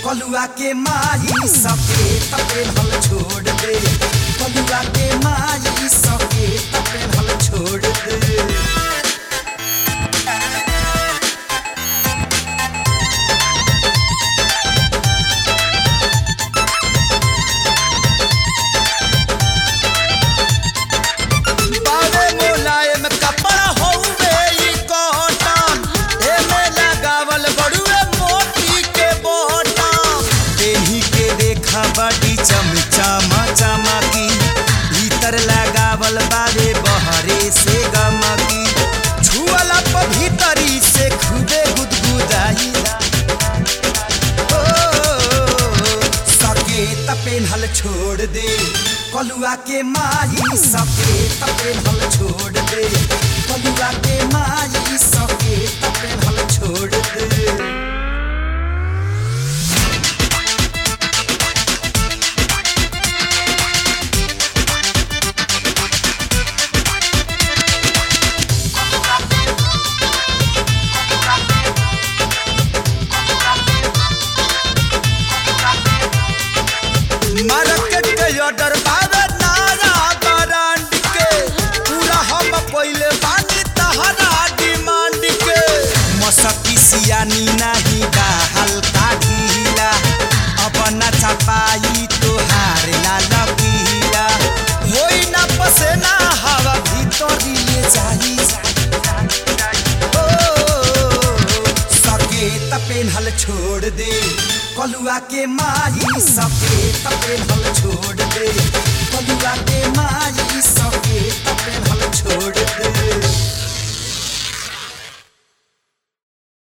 कलुआ के माई सके तपे हल छोड़ दे कलुआ के माई सके तपे हल छोड़ दे बावे मुलायम कपड़ा हउवे ई कॉटन एमे लगावल बड़ुए मोती के बटन देही के देखा बड़ी चमचमा चमकी भीतर लगावल बारे बहरे से गमकी छुअला पर भीतरी से खुदे गुदगुदाई ओ, सकेत पेन्हल छोड़ दे कलुआ के माई सकेत पेन्हल छोड़ दे कलुआ के माई सकेत पेन्हल छोड़ दे मार्केट के ऑर्डर बावे नारा ब्रांड के पूरा हम पहिले बानी तहरा डिमांड के मसकी सियानी नहीं बा हल्का ढीला अब न छपाई तोहार लाल पीला होई ना पसेना हवा भीतर ले जाई सकेत पेन्हल छोड़ दे कलुआ के माई सकेत पेन्हल छोड़ दे कलुआ के माई सकेत पेन्हल छोड़ दे